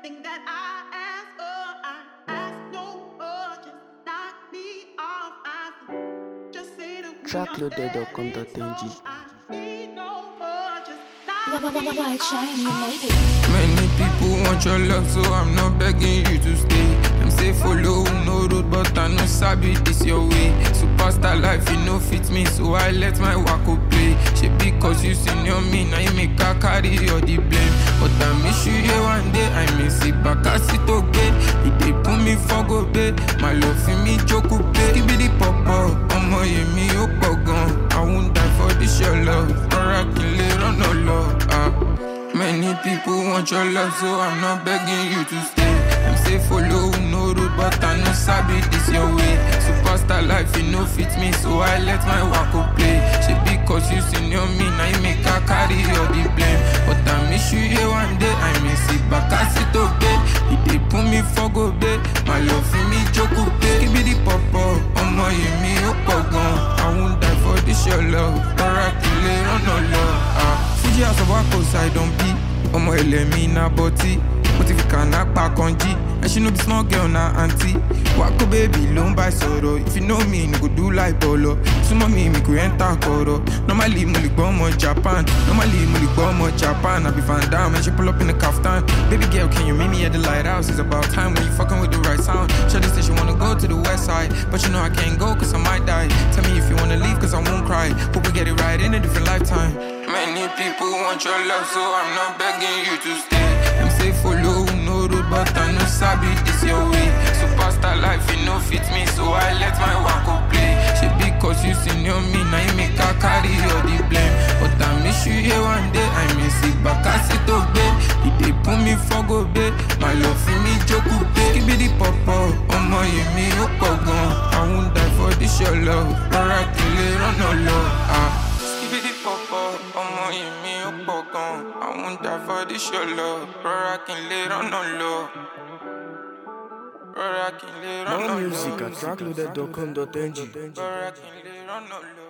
everything that I ask for. I ask no more. Just knock me off. I see. Just say the Trackloaded.com.ng. I need no more. Just knock me White shine, you off. made it. Many people want your love, so I'm not begging you to stay. Them say follow no road, but I know sabi this your way. Superstar life, you know fit me, so I let my wako play. She because you senior me, now you make her carry all the blame. But I miss you here one day, I miss it back, I sit okay. It they put me for go pay. My love for me joke pay. Give me the pop up, ọmọ yẹn mi ó pọ̀ gan. I won't die for this your love. Rọra kí n lè rọ́nà lọ. ah. Many people want your love, so I'm not begging you to stay. Them say follow no road, but I know sabi this your way. Superstar life, you know fit me, so I let my wako play. She because you senior me, now you make her carry all the blame. But I miss you here one day, I miss it back, I sit okay. It they put me for go day. My love for me joke pay. Give me the pop up, ọmọ yẹn mi ó pọ̀ gan. I won't die for this your love. Rọra kí n lè rọ́nà lọ. ah. Fuji house of Wako side on beat. ọmọ ilẹ̀ mi na bọ́tí mo ti fi kànáà pa kan jí ẹṣin no be small girl na aunty wákò bèbí ló ń bá ẹ sọ̀rọ̀ if you know me ni kò dú láì bọ̀lọ̀ súnmọ́ mi mi kò ẹ́ńtà kọ̀rọ̀ normally mo lè gbọ́ ọmọ japan normally mo lè gbọ́ ọmọ japan àbí van dam ẹ ṣe pull up in the kaftan baby girl can you meet me at the lighthouse it's about time when you fucking with the right sound shawty say she wanna go to the west side but you know I can't go cause I might die tell me if you wanna leave cause I won't cry hope we get it right in a different lifetime Many people want your love, so I'm not begging you to stay. Them say follow no road, but I know sabi this your way. Superstar life, you know fit me, so I let my wako play. She because you senior me, now you make her carry all the blame. But I miss you here one day, I miss it back, I sit obey. It they put me for go bay. My love for me joke pay. Give me the pop up, ọmọ yẹn mi ó pọ̀ gan. I won't die for this your love. Rọra kí n lè rọ́nà lọ. ah. Skibidi pọ̀pọ̀, ọmọ yìí mi ó pọ̀ gan. Àwọn dàfọ́ díṣọ́ lọ, rọra kí n lè rọ́nà lọ. Rọra kí n lè rọ́nà lọ. More music at trackloaded.com.ng. Rọra kí n lè rọ́nà lọ.